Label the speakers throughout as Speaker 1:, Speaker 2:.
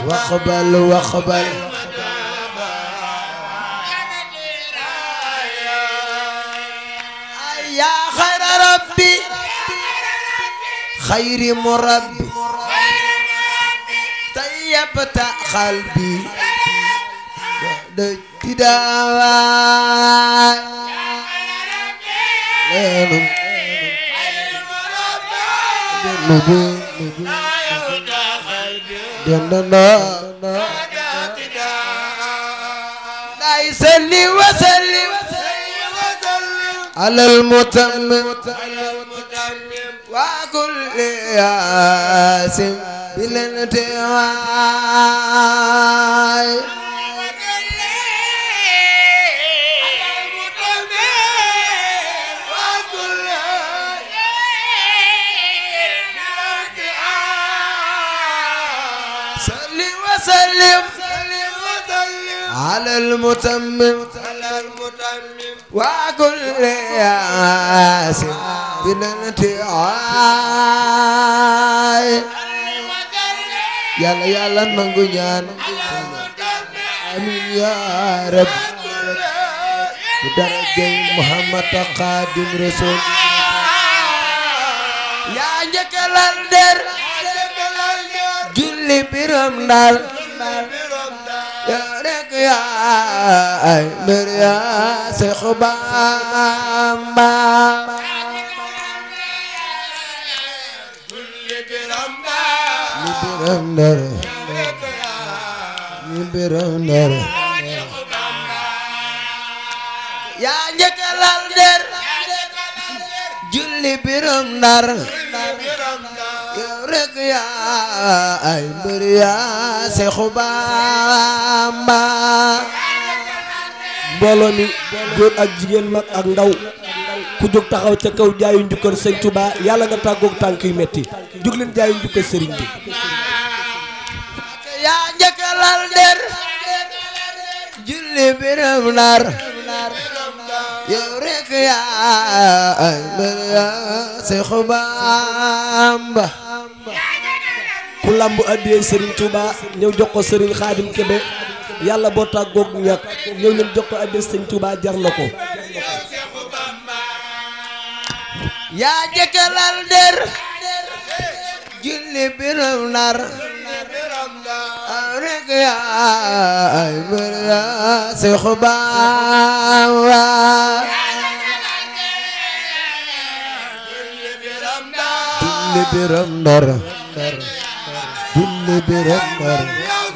Speaker 1: واقبل واقبل يا خير ربي خير مربي طيبت قلبي بعد ابتداء لا يسلي وسلم على المتمم وكل ياسم بالانتواء صل وسلم على المتمم وكل ياسم بالانتواء yàlla yàlla nangu ñaan amin ya rab ci darajay muhammad xaadim rasul yaa njëkkalal der julli biram ndar yaa rek yaa ay mbir yaa Seex Bamba ni biram ndar ni biram ndar yaa njëkkalal der julli biram ndar yow rek yaa ay mbir yaa Seexu Bamba
Speaker 2: mbooloo mi góor ak jigéen mag ak ndaw ku jóg taxaw ca kaw jaayu njukkal sëñ Touba yàlla nga tàggoog tànk yu metti jóg leen jaayu njukkal sëriñ bi
Speaker 1: yaa njëkkalal der julli biram ndar yow rek yaa ay mbir yaa Seexu Bamba
Speaker 2: ku lamb addiyee sëriñ Touba ñëw jox ko sëriñ Xaadim Kebe yàlla boo tàggoog ñàkk ñëw leen jox ko addiyee sëriñ Touba jar na ko
Speaker 1: yaa njëkkalal der julli biram ndar yow rek yaa ay mbir yaa Seexu Bamba julli biram ndar julli biram ndar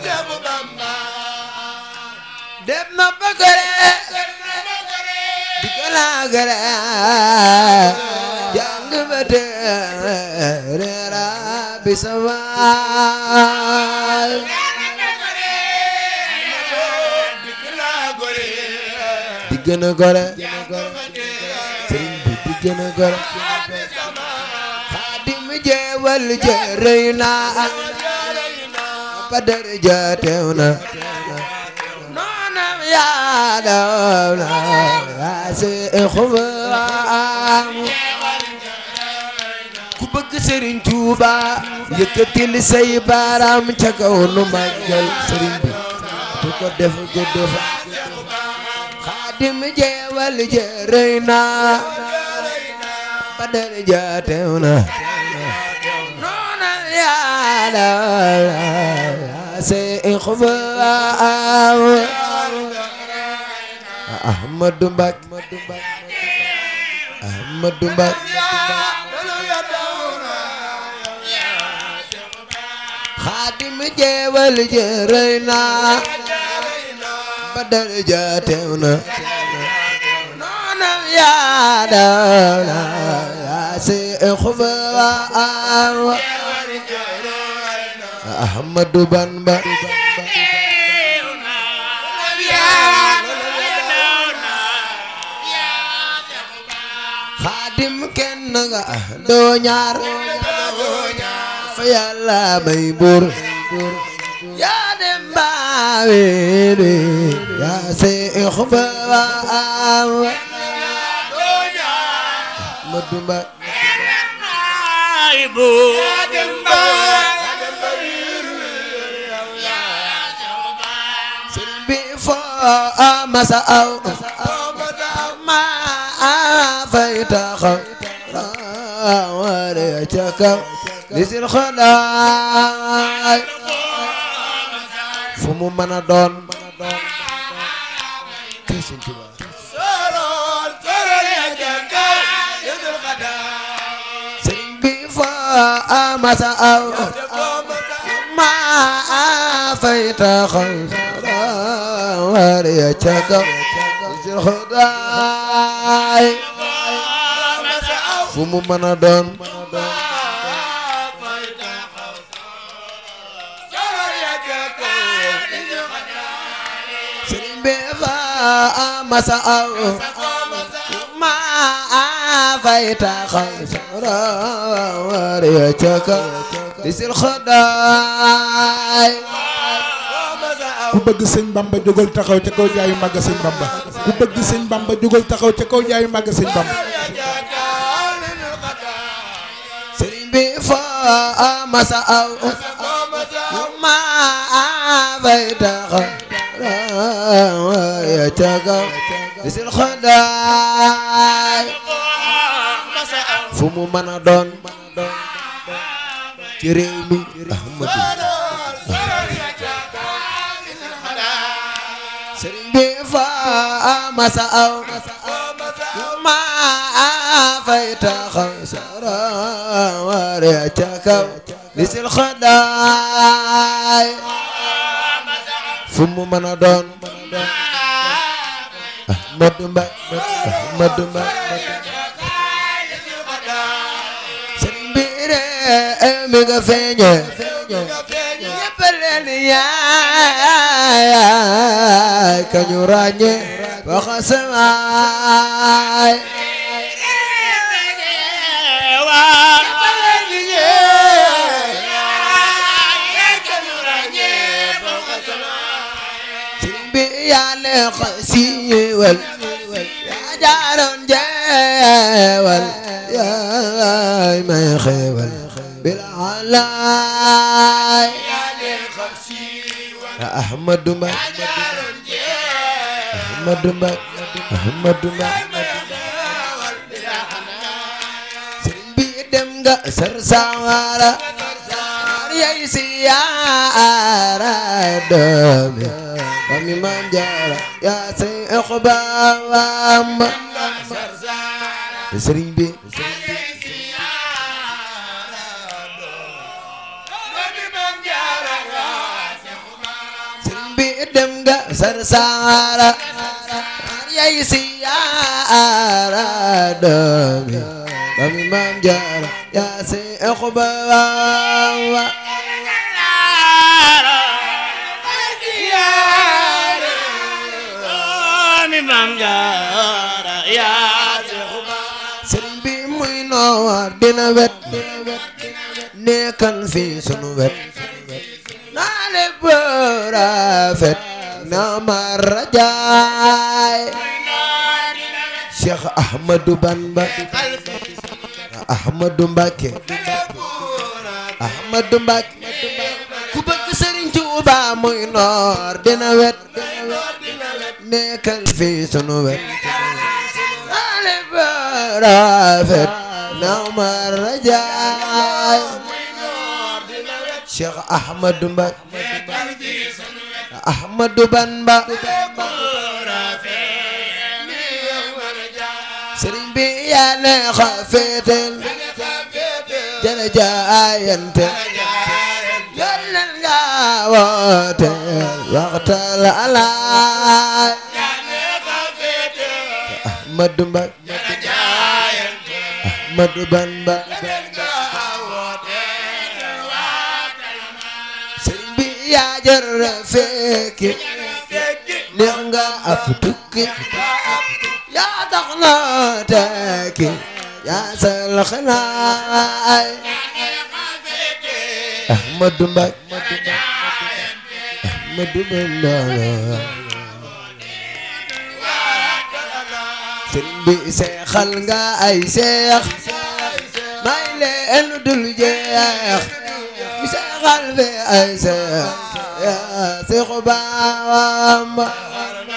Speaker 1: dem na ba gore di gala gore jàng ba teere rabbi samaay di gën a gore sëriñ bi di gën a gore xaadim jeewal jërëy naa ba daraja teew na noonam yaa daw na yaa seexu baam ku bëgg sëriñ Tuuba yëkkatil say baaraam ca kaw nu màggal sëriñ bi ku ko def gudd fa xaadim jeewal jërëy naa ba daraja teew na noonam yaa daw na yaa seexu baam Ahmadu Mbak Ahmadu Mbak Xaadim jeewal jërëy naa ba daraja teew na noonam yaa daw na yaa Seexu Bamba Ahmadu Bamba xaadim kenn nga doo ñaar fa yàlla may buur yaa dem baawe de yaa seex baam ma dumba masa aw ma fay taxaw ware ca kaw lisil xadaay fu mu mën a doon kay Sëñ Tuubaa sëriñ bi fa masa aw ma fay taxaw ware ca kaw lisil xadaay fu mu mën a doon sëriñ bi fa masa aw ma fay taxaw war ya ca kaw di sil xadaay
Speaker 3: ku bëgg sëñ bamba jógal taxaw ca kaw jaayu màgg sëñ bamba ku bëgg sëñ bamba jógal taxaw ca kaw jaayu màgg sëñ bamba
Speaker 1: sëriñ bi fa masa aw ma fay taxaw war ya ca kaw di sil xadaay fu mu mën a doon ci réew mi Ahmadu sëriñ bi fa masa aw ma fay taxaw sara ware ca kaw li sil xadaay fu mu mën a doon Ahmadu Mbay Ahmadu Mbay sëriñ bi réew mi nga feeñe ñépp leen yaay kañu ràññe waxa samaay sëriñ bi yaa leen xasiiwal yaa jaaroon jeewal yaay may xeewal bil alaay ya Ahmadu Mbay Ahmadu Mbay Ahmadu Mbay sëriñ bi dem nga sar sawara yay siyaara doomi mami maam jaara yaa say ixbaam sëriñ bi sëriñ bi dem nga sar sawara yay siyaara doomi mami maam jaara yaa say ixbaam sëriñ bi muy noor dina wet nekkal fi sunu wet naa le rafet na ma rajaay Cheikh Ahmadou Bamba Ahmadou Mbacké Ahmadou Mbacké ku bëgg sëriñ Tuuba muy noor dina wet nekkal fi sunu wet ale rafet na ma rajaay Cheikh Ahmadou Mbacké Ahmadou Bamba sëriñ bi yàlla xafeetel jële jaayante yàlla nga woote waxtal alaay Ahmadou Mbacké Ahmadou Bamba sëriñ bi yaa jar fekki neex nga ab tukki yaa tax na tekki yaa sal xanaay Ahmadou Mbacké Ahmadou Bamba sëriñ bi seexal nga ay seex may leen dul jeex bi seexal fi ay seex yaa seexu Bamba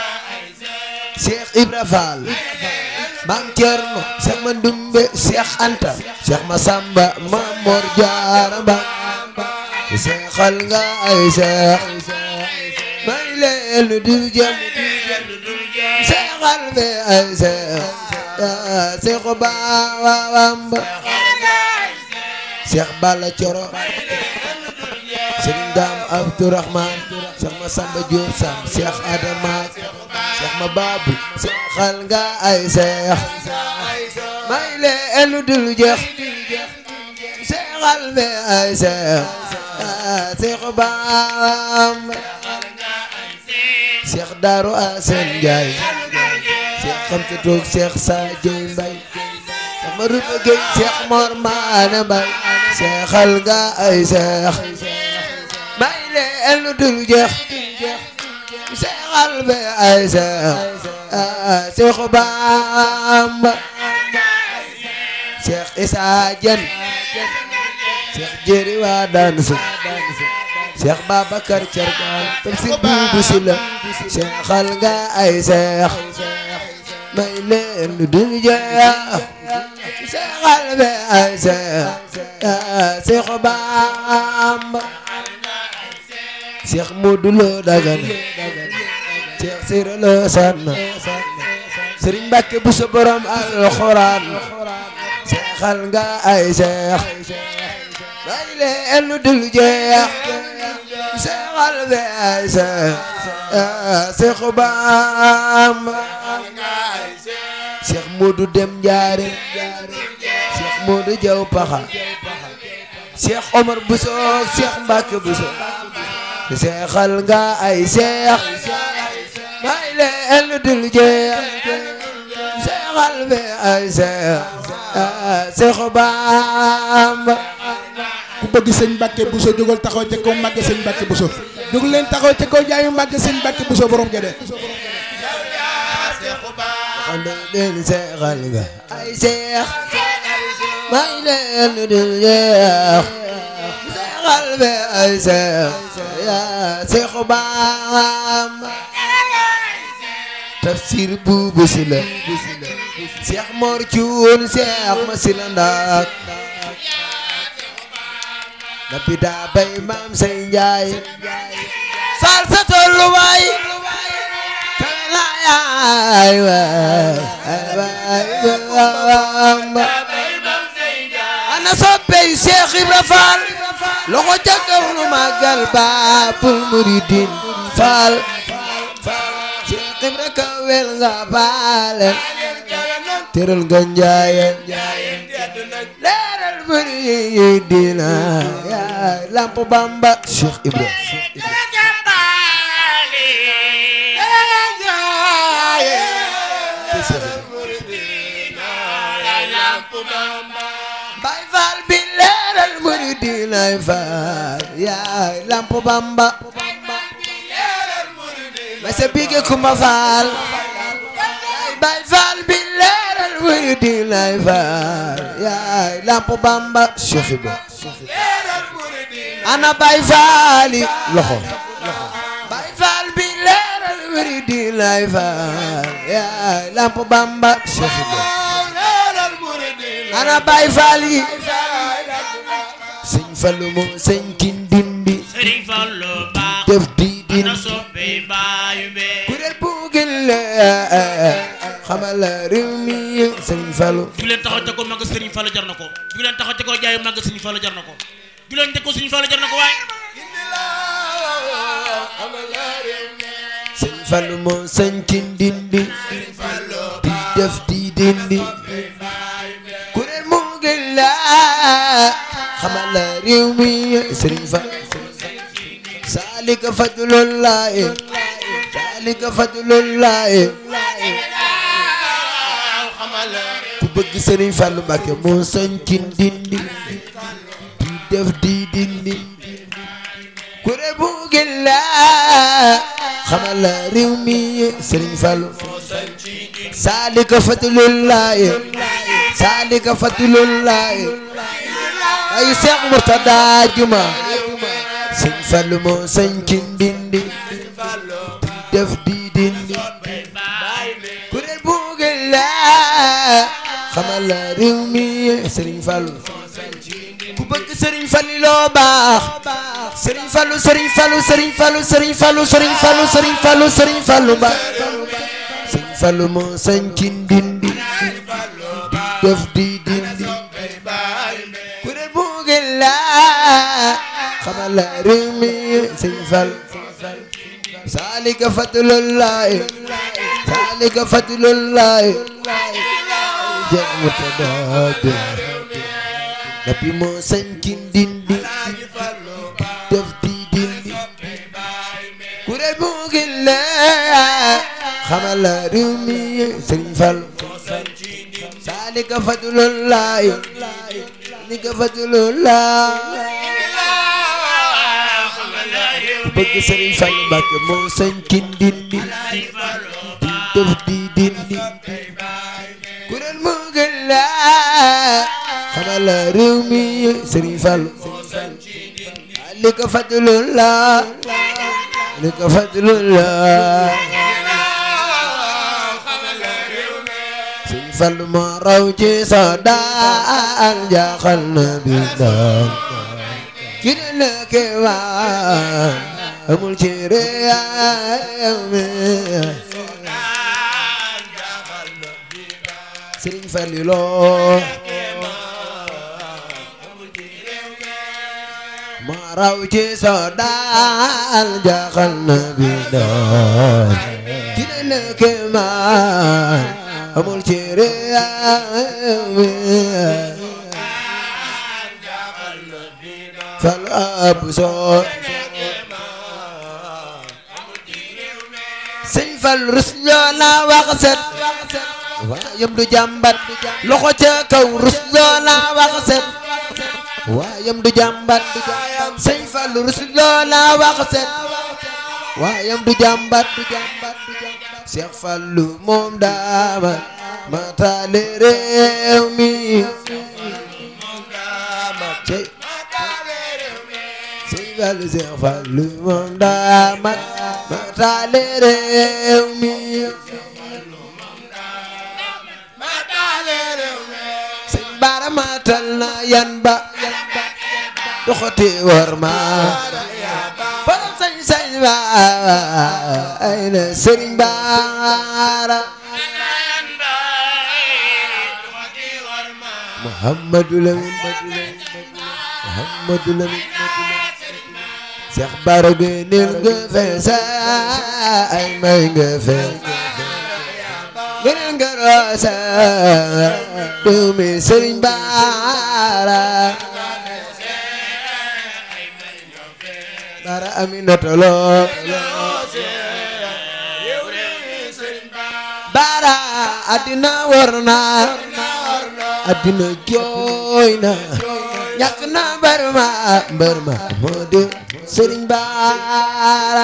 Speaker 1: Cheikh Ibra Fall Maam Cerno Cheikh Mandumbe Cheikh Anta Cheikh Masamba Maam Mor Jaara Ba seexal nga ay seex may leen du jëm seexal be ay seex seexu baawam ba Cheikh Balla Coro Serigne Dame Abdourahman Cheikh Massamba Diop Sam Cheikh Adama Cheikh Mababu seexal nga ay seex may leen du jeex seexal be ay seex Seex Bamba Seex Daaru Asan Njaay Seex Xamsa Toog Seex Sadio Mbay Seex Maruba Gey Seex Mor Maana Mbay seexal nga ay seex may leen lu dul jeex seexal be ay seex Seex Bamba Seex Isaa Jeen Cheikh Jéeri waa daan su Cheikh Babacar Cargaan Tafsir Buubu Sila seexal nga ay seex may leen lu dul jeex seexal be ay seex Seexu Bamba Cheikh Modou Lo Dagana Cheikh Sira Lo Sanna Sëriñ Mbàkke bu sa borom alxuraan seexal nga ay seex may leen lu dul jeex seexal be ay seex Seexu Bamba Seex Moodu Dem Njaare Seex Moodu Jaw Paxa Seex Omar Buso Seex Mbàkke Buso seexal nga ay seex may leen lu dul jeex seexal be ay seex Seexu Bamba
Speaker 3: ku bëgg sëñ Mbàkke Buso jógal taxaw ca kaw màgg sëñ Mbàkke Buso jóg leen taxaw ca kaw jaayu màgg sëñ Mbàkke Buso borom gede
Speaker 1: xande leen seexal nga ay seex may leen lu dul jeex seexal be ay seex Seexu Bamba Tafsir Buubu Sila Seex Mor Cuun Seex ma sila ndaak na pita bay maam say njaay sal sa tolluwaay kala yaay waay Bamba ana soppey Seex Ibra Faal loxo ca kaw nu màggal Baabul Muridiin Faal Seex Ibra kawel nga baale teral nga njaayeen leeral Muridiina yaay lamp Bamba Seex Ibra Baay Faal bi leeral Muridiina faal yaay lamp Bamba ma sa bige Kumba Faal yaay Baay Faal bi leeral Muridiina faal yaay lamp Bamba Seex Ibra ana Baay Faal yi loxo Baay Faal bi leeral Muridiina faal yaay lamp Bamba Seex Ibra ana Baay Faal yi sëñ Fallu moom sëñ Kindindi
Speaker 4: Sëriñ Fallu baax
Speaker 1: def di din
Speaker 4: ana soppe baayu bee
Speaker 1: kuréel bu gën la xamal la réew mi sëñ Fallu
Speaker 4: ju leen taxaw te ko màgg Sëriñ Fallu jar na ko ju leen taxaw te ko jaayu màgg Sëriñ Fallu jar na ko ju leen te ko Sëriñ Fallu jar na ko waaye
Speaker 1: sëñ Fallu moom sëñ Kindindi di def di dindi kuréel bu gën la xamal la réew mi sëriñ Fallu saalika fadlullahi saalika fadlullahi ku bëgg Sëriñ Fallu Mbàkke moo sañ ci ndindi di def di dindi kure bu gën la xamal la réew mi Sëriñ Fallu saalika fadlullahi saalika fadlullahi ay Seex Murtada Juma Sëñ Fallu moo sañ ci ndindi di def di dindi xamal la réew mi Serigne Fallou ku bëgg Serigne Fallou loo baax Serigne Fallou Serigne Fallou Serigne Fallou Serigne Fallou Serigne Fallou Serigne Fallou Serigne Fallou ba Serigne Fallou moo sañ ci ndindi di def di dindi kuréel bu ngeen la xamal la réew mi Serigne Fallou saalika fadlullahi saalika fadlullahi jamutadaade nabi moo sañ ci ndindi def di dindi kuréel bu ngeen la xamal la réew mi Serigne Fallou saalika fadlullahi saalika fadlullahi ku bëgg Serigne Fallou Mbacké moo sañ ci ndindi di def di dindi kuréel mu gën la xamal la réew mi Serigne Fallou li ko fadlullah li ko fadlullah Serigne Fallou moo raw ci sa daan jaaxal na bi daan ki ne la keewaan amul ci réew mi Serigne Fallou loo ma raw ci soo daal jaaxal na bi daal ki ne la keewaan amul ci réew mi fal ab soo sëñ fal rus loo la wax set waayam du jàmbat loxo ca kaw rus loo la wax set waayam du jàmbat sëñ fal rus loo la wax set waayam du jàmbat Cheikh Fallu moom daama matale réew mi cey sëñ Fallu Cheikh Fallu moom daama matale réew mi sëñ Bara matal na yan ba doxati war ma borom sañ sañ ba ay na sëriñ Bara Muhammadu Lamin Muhammadu Lamin Cheikh Bara gëneel nga feesa ay may nga fees gëneel nga roosa doomi sëriñ Bara Bara Aminata Lo Bara addina war na addina jooy na ñàkk na mbër ma mbër ma moo di Sëriñ Bara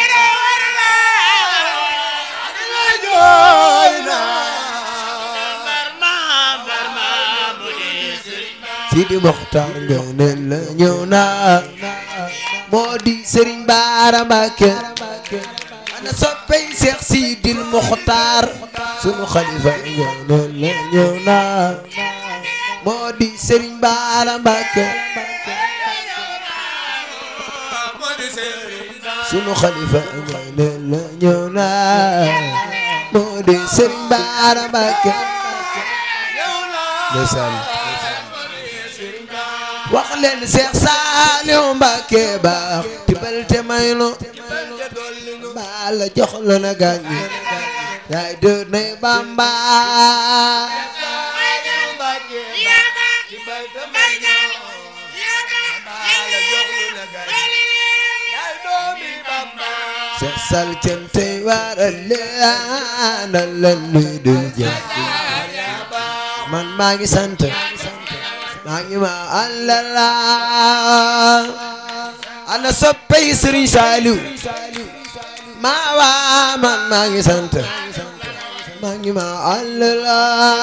Speaker 1: Sidi Mokhtar Ngëneel la ñëw na moo di Sëriñ Bara Mbacké ana soppey Seex Sidil Mokhtar sunu xalifa Ngëneel la ñëw na moo di Sëriñ Bara Mbacké sunu xalifa Ngëneel la ñëw na moo di Sëriñ Bara Mbacké ndeysaan wax leen Seex Saaliw Mbàkke baax tibal te may nu baal la jox la na gàññi yaay dër nay Bamba Seex Sal cantey waral leen leen luy dul jëf man maa ngi sant maa ngi ma àllala ana soppey Sëriñ Saaliw maa waa man maa ngi sant maa ngi ma àllala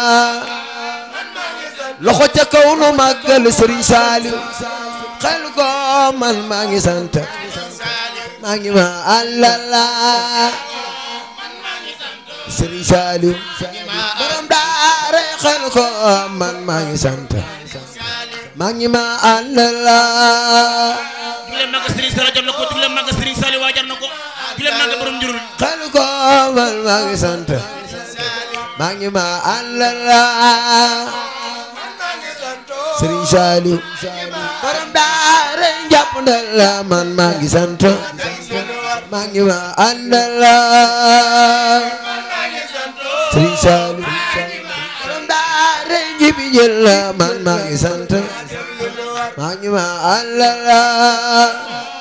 Speaker 1: loxo ca kaw nu màggal Sëriñ Saaliw xel ko man maa ngi sant maa ngi ma àllala Sëriñ Saaliw borom daara xel ko man maa ngi sant maa ngi ma àndal
Speaker 4: du leen màgg Serigne Sall jar na ko du leen màgg Serigne Sall waa jar na ko du leen màgg borom njurul
Speaker 1: xel ko man maa ngi sant maa ngi ma àndal Serigne Saliou borom daara jàpp ndal man maa ngi sant maa ngi ma àndal Serigne Saliou borom daara jibi jël man maa ngi sant maa ngi ma àndal